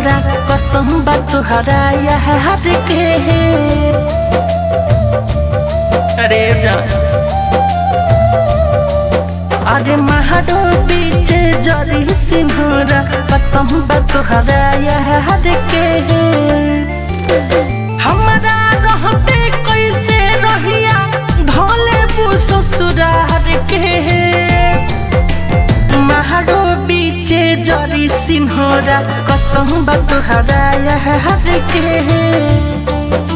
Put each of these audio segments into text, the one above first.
सिन्होरा कसम बा तुहरा यार के अरे जा अरे महाडो बीच जरी सिन्होरा कसम बा तुहरा यार के हमारा रहते कैसे रहिया धोले बु ससुरार के महाडो बीचे जरी सिन्होरा कसम बा तुहरा यार के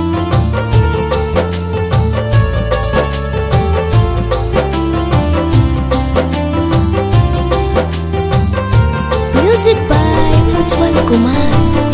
Music by Ujjwal Kumar.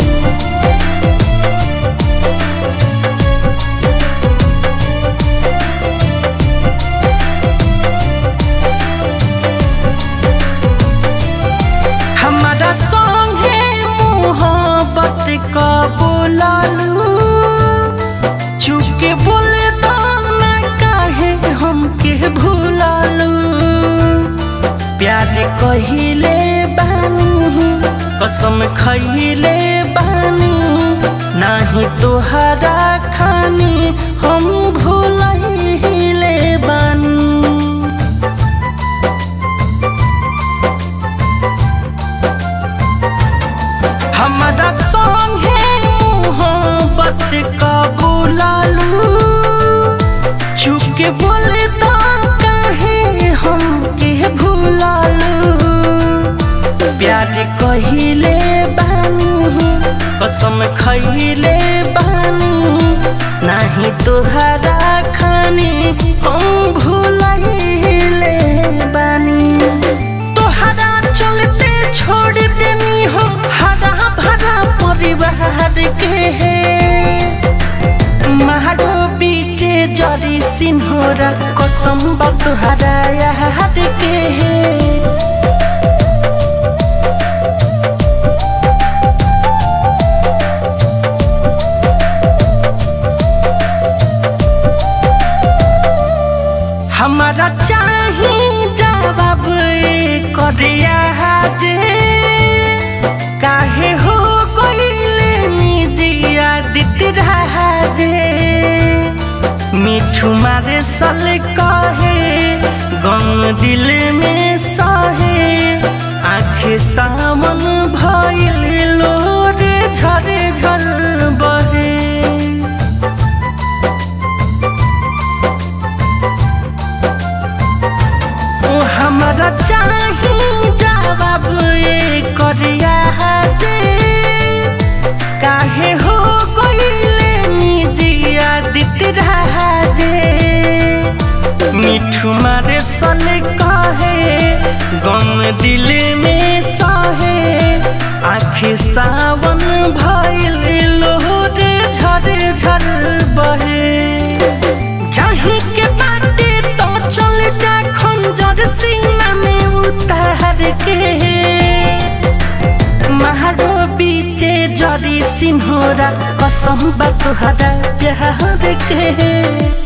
हमारा संगे मोहब्बत का बोलालू चुके बोले दाना काहे हमके भूलालू प्यार कहिले बानी कसम खैले बानी नाही तोहरा खानी हम भूलैले बानी हमारा संगे मोहब्बत का बुलालू चुके बोले तो कहे हम के भूलालू प्यार कहिले बानी कसम खैले बानी नाही तोहरा खानी हम भूलैले बानी तोहरा चलते छोड़ देनी हो हरा भरा परिवार के महाडो बीचे जरी सिन्होरा कसम बा तोहरा यार के हमारा चाही जवाब करिया जे काहे हो कोइले निजिया दित रहा जे मिठू मारे सल कहे गम दिल में सहे आखे सामन भइल लोरे झरे झल बहे ओ हमारा चाही जवाब ये करिया जे काहे हो कोइले निजिया दित रहा जे मिठू मारे सल कहे गम दिल में सहे आखे सावन भइल लोरे झरे झल बहे चाहे के बाटे तो चल जा खंजर सीना में उतार के महाडो बीचे जरी सिन्होरा कसम बा तुहरा प्यार के